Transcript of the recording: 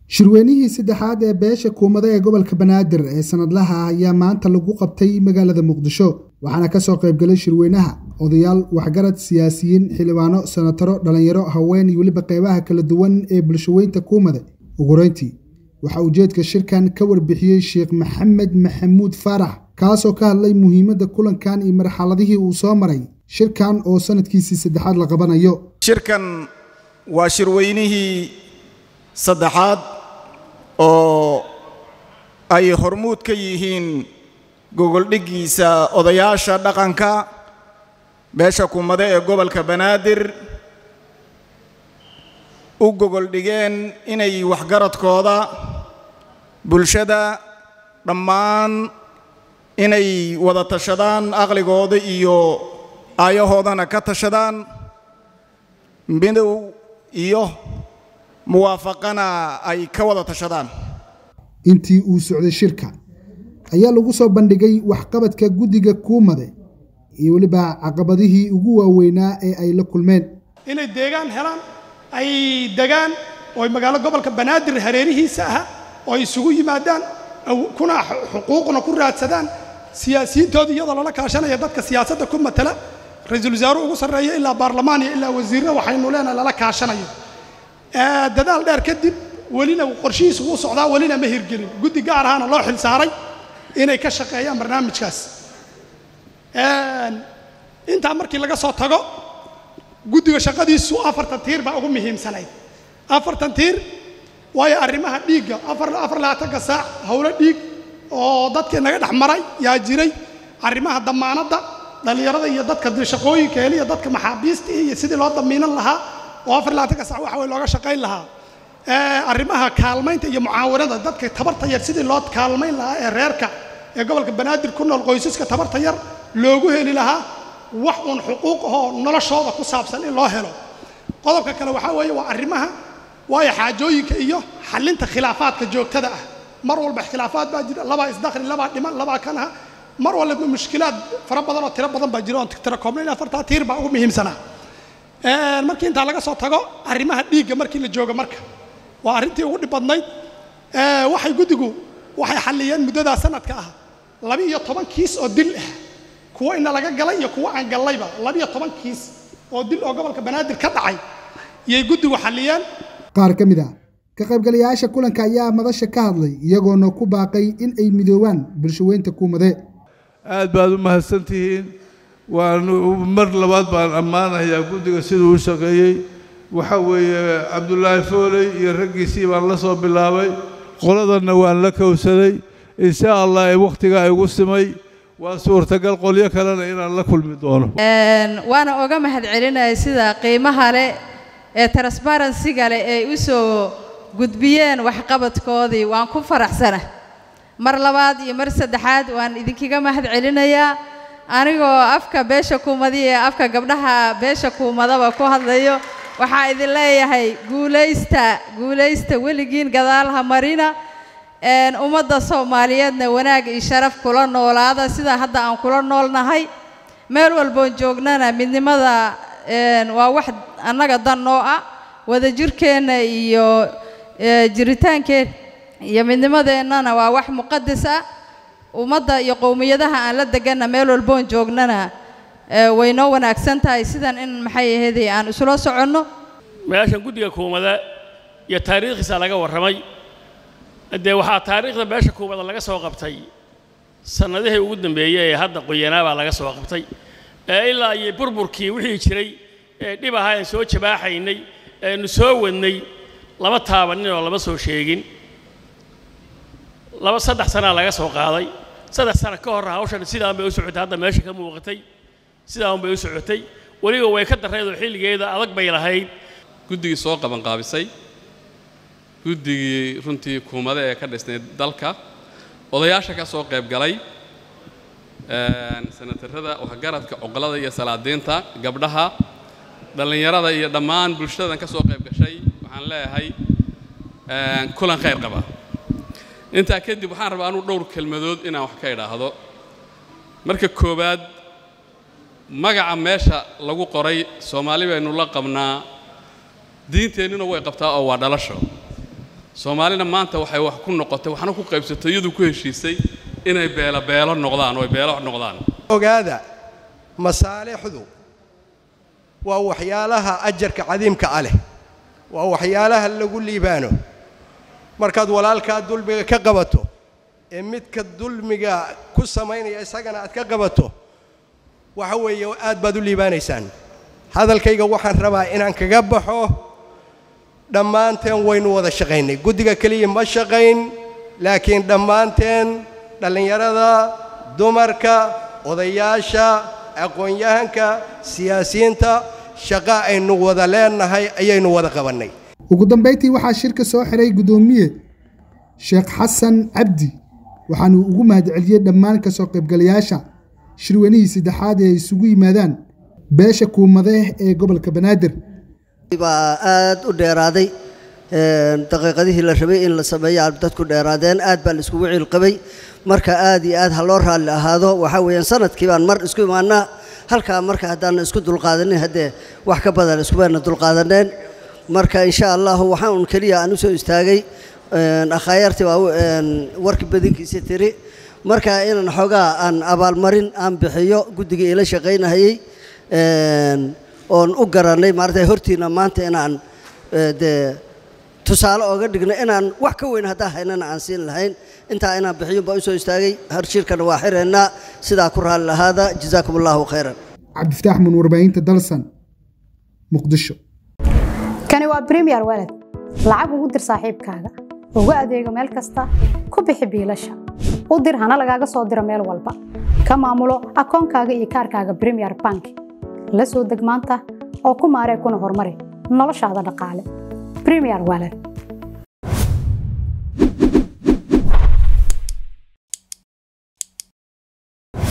shirweynihii saddexaad ee beesha kuumada ee gobolka banaadir ee sanadlaha ah ayaa maanta lagu qabtay magaalada muqdisho waxaana kasoo qaybgalay shirweynaha odayaal waxgarad siyaasiyiin xildhibaano sanataro dhallinyaro haween iyo weliba qeybaha kala duwan ee bulshaweynta kuumada ugureyntii waxaa ujeedka shirkan ka warbixiyey sheekh maxamed maxamuud faarax kaasoo ka hadlay muhiimadda kulankan iyo marxaladihii uu soo maray shirkan oo sanadkiisii saddexaad la qabanayo shirkan waa shirweynihii saddexaad oo ay hormuud ka yihiin gogoldhiggiisa odayaasha dhaqanka beesha kuumade ee gobolka banaadir u gogoldhigeen inay waxgaradkooda bulshada dhammaan inay wada tashadaan aqligooda iyo aayahoodana ka tashadaan midow iyo muwaafaqana ay ka wada tashadaan intii uu socday shirka ayaa lagu soo bandhigay waxqabadka guddiga kuumade iyo weliba caqabadihii ugu waaweynaa ee ay la kulmeen inay deegaan helaan ay degaan oo ay magaalo gobolka banaadir hareerihiisa aha oo ay isugu yimaadaan kuna xuquuqna ku raadsadaan siyaasiyiintooda iyadoo lala kaashanaya dadka siyaasadda ku matala ra-iisul wasaaruhu ugu sarreeya ilaa baarlamaan iyo ilaa wasiirra waxaynu leenahay lala kaashanayo dadaal dheer kadib welina qorshihiisu wuu socdaa welina ma hirgelin guddi gaar ahaana loo xil saaray inay ka shaqeeyaan barnaamijkaas intaa markii laga soo tago guddiga shaqadiisu afartan tiir baa ugu muhiimsanayd afartan tiir waayo arrimaha dhiigga afar afar labaatanka saac howlo dhiig oo dadkii naga dhex maray yaa jiray arrimaha damaanadda dhallinyarada iyo dadka shaqooyinka heliya dadka maxaabiista iyo sidii loo damiinan lahaa oo afar labaatanka sac waxa weye looga shaqayn lahaa arrimaha kaalmaynta iyo mucaawanada dadka tabarta yar sidii loo kaalmayn lahaa ee reerka ee gobolka banaadir ku nool qoysaska tabarta yar loogu heli lahaa wax uun xuquuq ahoo noloshooda ku saabsan in loo helo qodobka kale waxaa weeye waa arrimaha waayo xaajooyinka iyo xallinta khilaafaadka joogtada ah mar walba khilaafaad baa jira labaa isdakhli labaa dhiman labaa kan ah mar walba mushkilaad fara badan oo tiro badan baa jira oon tira koobnayn afartaa tiir baa ugu muhiimsanaa markii intaa laga soo tago arrimaha dhiigga markii la joogo marka waa arrintii ugu dhib badnayd waxay guddigu waxay xalliyeen muddadaa sanadka ah laba iyo toban kiis oo dil ah kuwo ina laga galay iyo kuwo aan gallayba laba iyo toban kiis oo dil oo gobolka banaadir ka dhacay iyay guddigu xalliyeen qaar ka mid ah ka qaybgalayaasha kulanka ayaa madasha ka hadlay iyagoona ku baaqay in ay midoobaan bulshaweynta kuumade aad baad u mahadsan tihiin waan mar labaad baan ammaanayaa guddiga siduu u shaqeeyey waxa weeye cabdulaahi fooley iyo raggiisii baan la soo bilaabay qoladanna waan la kowsaday insha allah ee wakhtigaa igu simay waa suurtagal qolyo kalena inaan la kulmi doono waana oga mahad celinaya sida qiimaha leh ee transbarensiga leh ay u soo gudbiyeen waxqabadkoodii waan ku faraxsana mar labaad iyo mar saddexaad waan idinkaga mahad celinayaa anigoo afka beesha kuumadi ee afka gabdhaha beesha kuumadaba ku hadlayo waxaa idin leeyahay guulaysta guulaysta weligiin gadaalha marina ummadda soomaaliyeedna wanaag iyo sharaf kula noolaada sidaa hadda aan kula noolnahay meel walboon joognana midnimada waa wax annaga dan noo ah wadajirkeenna iyo jiritaankeen iyo midnimadeennana waa wax muqadas ah ummadda iyo qowmiyadaha aan la deganna meel walboon joognana way noo wanaagsan tahay sidan in maxay ahaydee aan isula soconno meeshan guddiga kuumada iyo taariikhdiisa laga warramay dee waxaa taariikhda meesha kuumada laga soo qabtay sannadihii ugu dambeeyey ee hadda qoyanaa baa laga soo qabtay ee ilaa iyo burburkii wixii jiray ee dhib ahaa aan soo jabaaxaynay eenu soo wadnay lama taabanin oo lama soo sheegin laba saddex sanaa laga soo qaaday saddex sano ka hor hawshan sidaan bay u socotay hadda meesha ka muuqatay sidaan bay u socotay weliba way ka darrayd oo xilligeeda adag bay lahayd guddigii soo qabanqaabisay guddigii runtii kuumade ee ka dhisnayd dalka odayaasha ka soo qayb galay sanatarada waxgaradka cuqlada iyo salaadiinta gabdhaha dhallinyarada iyo dhammaan bulshadan ka soo qayb gashay waxaan leeyahay kulan khayr qaba intaa kadib waxaan rabaa anuu dhowr kelmadood inaan wax ka idhaahdo marka koowaad magaca meesha lagu qoray soomaali baynu la qabnaa diinteennuna way qabtaa oo waa dhalasho soomaalina maanta waxay wax ku noqotay waxna ku qaybsatay iyadu ku heshiisay inay beelo beelo noqdaan oo ay beelo noqdaan ogaada masaalixdu waa waxyaalaha ajarka cadiimka ah leh waa waxyaalaha lagu liibaano markaad walaalkaa dulmiga ka qabato ee midka dulmiga ku samaynaya isagana aad ka qabato waxa weeye aad baad u liibaanaysaan hadalkayga waxaan rabaa inaan kaga baxo dhammaanteen waynu wada shaqaynay guddiga keliya ma shaqayn laakiin dhammaanteen dhallinyarada dumarka odayaasha aqoon-yahanka siyaasiyiinta shaqa aynu wada leenahay ayaynu wada qabannay ugu dambayntii waxaa shirka soo xiray guddoomiye sheekh xasan cabdi waxaanu ugu mahadceliyey dhammaan ka soo qaybgalayaasha shirweynihii saddexaad ee ay isugu yimaadaan beesha kuumade ee gobolka banaadir baa aad u dheeraaday daqiiqadihii la rabay in la sameeyo dadku dheeraadeen aad baa la iskugu ciilqabay marka aad iyo aad ha loo raalli ahaado waxaa weeyaan sanadkii baan mar isku imaanaa halkaa marka haddaan isku dulqaadanin haddee wax ka badan iskubayna dulqaadaneen marka insha allahu waxaa un keliya aan u soo istaagay akhaayartii baa warki badinkiisa tiri marka inaan xoogaa aan abaalmarin aan bixiyo guddigii ila shaqaynahayey oon u garannay maarata hortiina maanta inaan dee tusaale ooga dhigno inaan wax ka weyn haddaan haynana aan siin lahayn intaa inaan bixiyun baa u soo istaagay harshirkana waa xireennaa sidaa ku raalli lahaada jazaakum allahu khayran cabdifataax mun warbaahinta dalsan muqdisho kani waa bremiyer walad lacag ugu dir saaxiibkaaga ugu adeego meel kasta ku bixi biilasha u dir hana lagaaga soo diro meel walba ka maamulo akoonkaaga iyo kaarkaaga bremiyer bank la soo deg maanta oo ku maaree kuna horumari noloshaada dhaqaale bremiyer walad